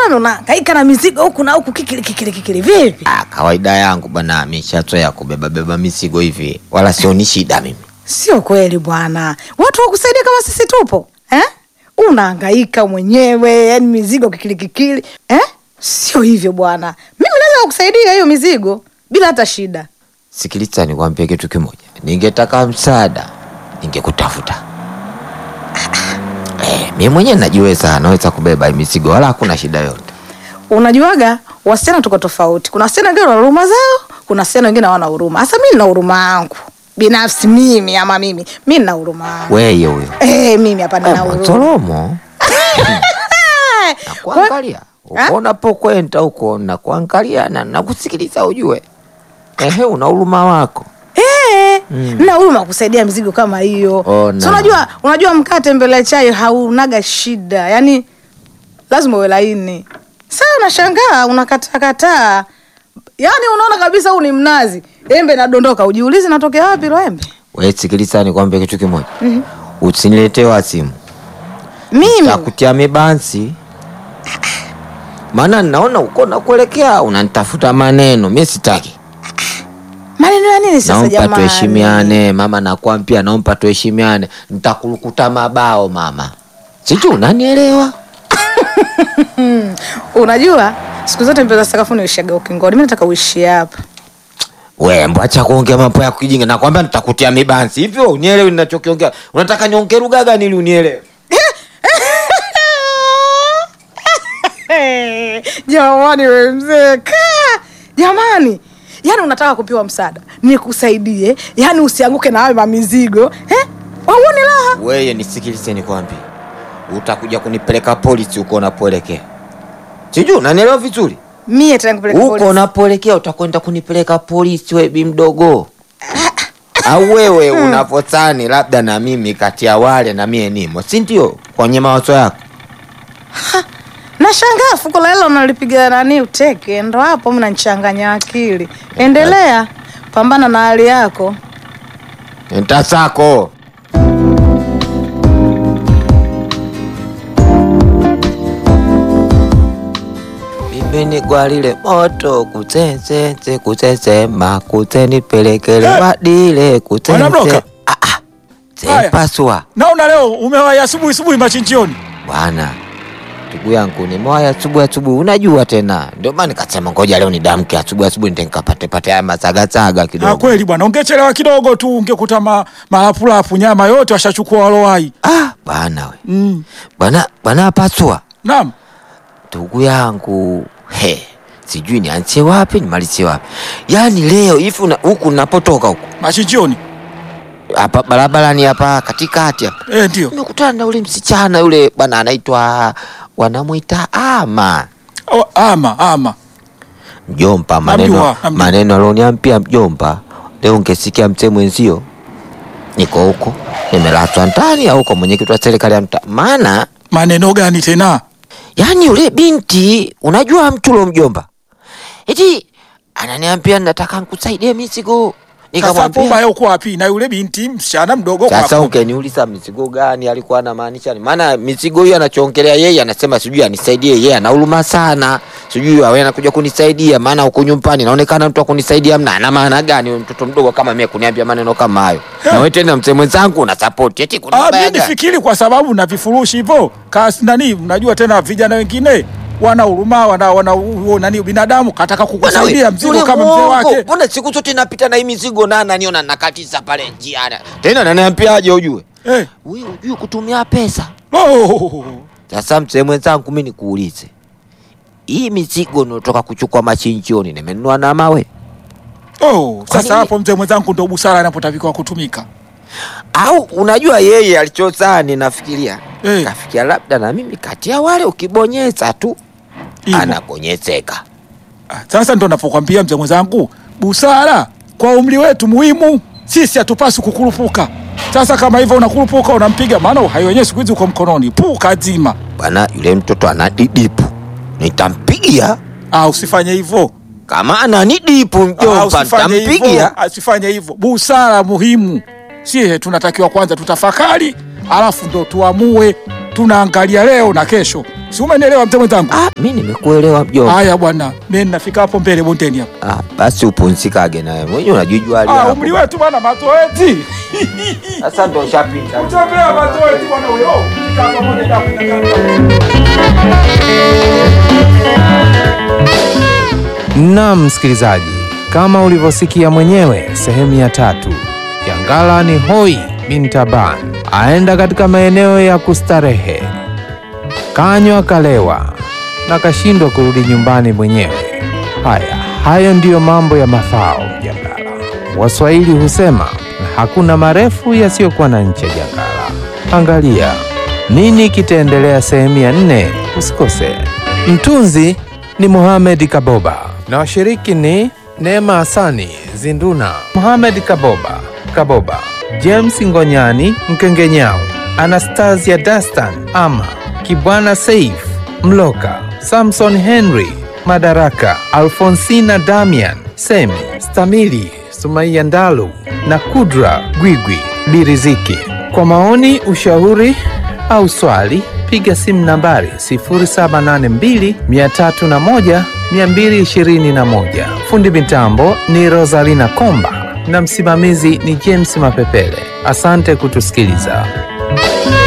mbona unahangaika na mizigo huku na huku kikili kikili kikili vipi? Ah, kawaida yangu bwana, mishazoea kubeba beba mizigo hivi, wala sioni shida mimi. Sio kweli bwana, watu wakusaidia kama sisi tupo eh? Unahangaika mwenyewe, yani mizigo kikili kikili eh? Sio hivyo bwana, mimi naweza kukusaidia hiyo mizigo bila hata shida. Sikiliza, nikwambie kitu kimoja, ningetaka msaada ningekutafuta. Eh, mimi mwenyewe najiweza, naweza kubeba hii mizigo, wala hakuna shida yote. Unajuaga wasichana tuko tofauti, kuna wasichana wengine wana huruma zao, kuna wasichana wengine hawana huruma. Hasa mimi nina huruma yangu binafsi, mimi ama mimi mimi nina huruma yangu Weye huyo eh, mimi hapa nina Eh, huruma Motoromo nakuangalia uko unapokwenda huko, nakuangalia na nakusikiliza, ujue ehe, una huruma wako. Eh, na huruma kusaidia mizigo kama hiyo. Ona. So unajua unajua mkate mbele ya chai haunaga shida. Yaani lazima uwe laini. Sasa unashangaa unakataa kataa. Yaani unaona kabisa huu ni mnazi. Embe nadondoka, ujiulize natokea wapi lo embe? We sikiliza, nikwambie kitu kimoja, usiniletee wasimu Mimi takutia mibansi, maana naona uko nakuelekea unanitafuta maneno, mi sitaki. maneno ya nini sasa Naomba jamani? tuheshimiane mama, nakwambia, naomba tuheshimiane, nitakurukuta mabao mama, sijui unanielewa. Unajua siku zote mpeza sakafuni uishaga ukingoni. Mimi nataka uishi hapa. We mbwacha kuongea mambo ya kijinga, nakwambia nitakutia mibansi hivyo, unielewi ninachokiongea? Unataka niongee lugha gani ili unielewe? Jamani we mzee kaa jamani, yaani unataka kupewa msaada nikusaidie, yaani usianguke na hayo mamizigo eh? Wauoni raha? Weye nisikilize, nikwambie, utakuja kunipeleka polisi huko unapoelekea, sijui unanielewa vizuri. Mie tena nikupeleke Huko polisi. unapoelekea utakwenda kunipeleka polisi, we bi mdogo au wewe unavyodhani labda na mimi kati ya wale na mie nimo, si ndio? Kwenye mawazo yako Nashangaa fuko la hela unalipiga nani uteke, ndo hapo mnanichanganya akili. Endelea, pambana na hali yako. ntasako mimi gwalile moto kutsetsetse kutsesema kutsenipelekele Eh! wadile Wanabloka? kutsense Ah, ah. Tsempaswa Naona leo umewahi asubuhi asubuhi machinjioni. bwana ndugu yangu nimewaya asubuhi asubuhi unajua tena ndio maana nikasema ngoja leo nidamke asubuhi asubuhi ndio nikapate pate haya masagasaga Ah, kidogo kweli bwana, ungechelewa kidogo tu ungekuta ma, malapulapu nyama yote washachukua walowai. ah bwana we Mm. bwana bwana paswa Naam. ndugu yangu he sijui nianzie wapi nimalizie wapi yaani leo hivi una- huku napotoka huku Machinjioni. hapa barabarani hapa katikati hapa Eh, ndio. nimekutana na ule msichana yule bwana anaitwa wanamwita ama Oh, ama ama. mjomba Namjua, maneno namjua. maneno alioniambia mjomba leo ungesikia mzee mwenzio niko huko nimelatwa ndani au huko mwenyekiti wa serikali ya mtaa maana Maneno gani tena? yaani yule binti unajua mtulo mjomba eti ananiambia nataka nkusaidie mizigo Sasa hapo nikamwambia ubaya uko wapi? Na yule binti msichana mdogo sasa kwako. ungeniuliza mizigo gani alikuwa anamaanisha ni maana mizigo hiyo anachoongelea yeye anasema sijui anisaidie yeye ana huruma sana sijui awe anakuja kunisaidia maana huko nyumbani naonekana mtu akunisaidia mna ana maana gani huyo mtoto mdogo kama mimi kuniambia maneno kama hayo na wewe tena mzee mwenzangu una support eti Ah, kunibaya mimi gani? nifikiri kwa sababu na vifurushi hivyo kasi nani, unajua tena vijana wengine wana huruma, wana wana huo nani binadamu kataka Bwana we, kukusaidia mzigo yule kama mzee mwongo. wake. Mbona siku zote napita na hii mizigo na ananiona nakatiza pale njiani. Tena ananiambiaje ujue? Eh. Wewe ujue kutumia pesa. Oh. Sasa mzee mwenzangu mimi nikuulize. Hii mizigo unaotoka kuchukua machinjioni nimenunua na mawe Oh, Kwa sasa nini? hapo mzee mwenzangu ndo busara inapotakiwa kutumika. au unajua yeye alichozani nafikiria Eh. kafikia labda na mimi kati ya wale ukibonyeza tu Hivyo. anabonyezeka. Ah, Sasa ndo napokwambia mzee mwenzangu, busara kwa umri wetu muhimu. Sisi hatupaswi kukurupuka. Sasa kama hivyo unakurupuka, unampiga, maana uhai wenyewe siku hizi uko mkononi, puka zima. Bwana yule mtoto anadidipu. Nitampigia Ah, usifanye hivyo. kama ananidipu Ah, mjomba, usifanye hivyo. nitampigia. Ah, Usifanye hivyo. Busara muhimu. Sie tunatakiwa kwanza tutafakari, alafu ndo tuamue. Tunaangalia leo na kesho, si umenielewa mzee mwenzangu? Ah, mi nimekuelewa mjomba. Haya bwana, mimi nafika hapo mbele bondeni hapo. Ah, basi upumzikage nawe mwenyewe unajijua hali Ah, yako. umri wetu bwana, mazoezi Sasa ndo ushapita. utembea mazoezi bwana huyo. Fika hapo bondeni hapo, Naam msikilizaji, kama ulivyosikia mwenyewe, sehemu ya tatu ya Ngala ni hoi bin Taban aenda katika maeneo ya kustarehe, kanywa kalewa na kashindwa kurudi nyumbani mwenyewe. Haya, hayo ndiyo mambo ya mafao Jangala. Waswahili husema hakuna marefu yasiyokuwa na ncha Jangala. Angalia nini kitaendelea sehemu ya nne. Usikose. Mtunzi ni Mohamed Kaboba na washiriki ni Neema Hasani Zinduna, Mohamed Kaboba Kaboba, James Ngonyani Mkengenyao, Anastasia Dastan Ama, Kibwana Saif Mloka, Samson Henry Madaraka, Alfonsina Damian Semi, Stamili Sumaiya Ndalu na Kudra Gwigwi Biriziki. Kwa maoni, ushauri au swali piga simu nambari 0782 301 221. Fundi mitambo ni Rosalina Komba na msimamizi ni James Mapepele. Asante kutusikiliza.